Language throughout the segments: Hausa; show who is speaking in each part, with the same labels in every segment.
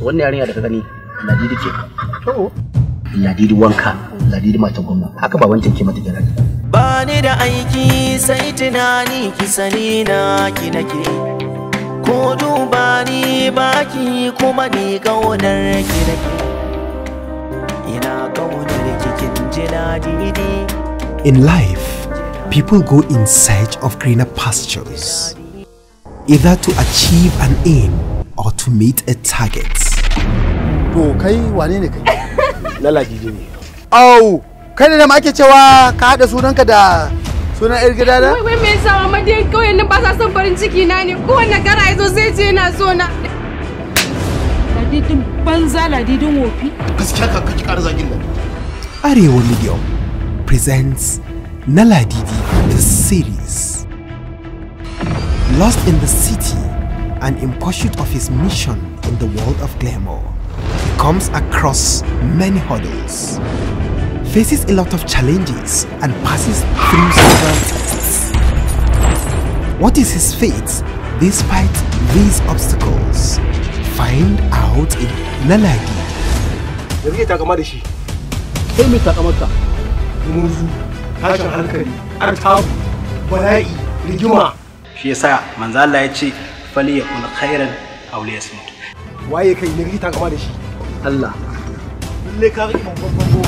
Speaker 1: wannan yarinya da ka gani ladidi ce ladidi wanka ladidi matan gwamna haka ba wancan ke mata kira
Speaker 2: ba ni da aiki sai tunani ki sani na ki nake ko duba ni baki kuma ni kaunar ki nake ina kaunar ki kin ji ladidi
Speaker 3: In life, people go in search of greener pastures, either to achieve an aim or to meet a target.
Speaker 4: To kai wane ne kai?
Speaker 1: na ladidi ne
Speaker 4: Au, kai ne da ma ake cewa ka haɗa sunanka da sunan yar gida da?
Speaker 5: Wai wai me yasa mama dai kauyen nan ba sa son farin ciki na ne kowanne gara ya zo zai ce yana so na.
Speaker 6: ladidin banza ladidin wofi
Speaker 4: Gaskiya ka kaki ƙara zagin nan.
Speaker 3: Arewa Medium presents Naladidi the series. Lost in the city and in pursuit of his mission in the world of glamour, he comes across many hurdles, faces a lot of challenges, and passes through several tests. What is his fate despite these obstacles? Find out in Naladi.
Speaker 4: Da kake takama da shi.
Speaker 1: kai mai takamarka
Speaker 4: Murzu, tashin hankali, artabu, bala'i, rigima.
Speaker 1: shi yasa manzo Allah ya ce fali ya kula khairan aw li yasmut
Speaker 4: Waye kai ne kake takama da shi?
Speaker 1: Allah
Speaker 4: Lalle ka ga imam babban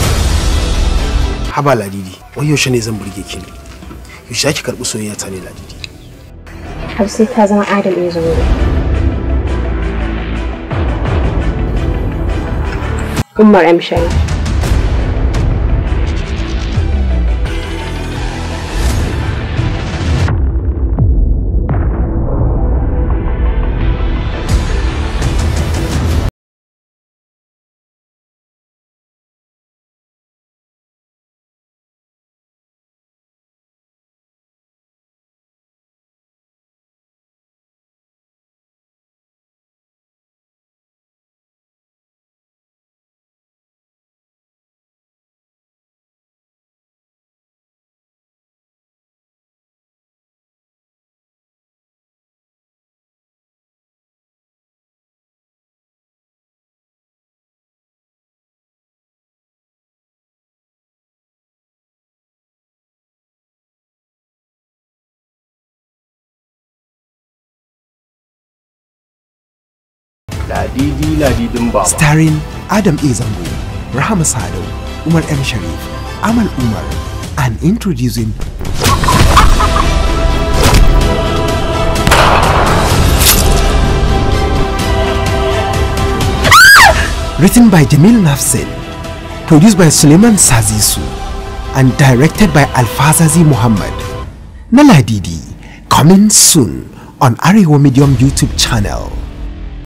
Speaker 7: haba ladidi wai yaushe ne zan burge ki ne yaushe ki karɓi soyayya ta ne ladidi
Speaker 8: har sai ta zama adam ya zo Umar M. Sharif.
Speaker 1: ladidi ladidin baba
Speaker 3: starring Adam A. Zango, Rahama Sado, Umar M. Sharif, Amal Umar, and introducing Written by Jamil Nafsin, produced by Suleiman Sazisu, and directed by Alfazazi Muhammad. Naladidi, coming soon on Arewa Medium YouTube channel.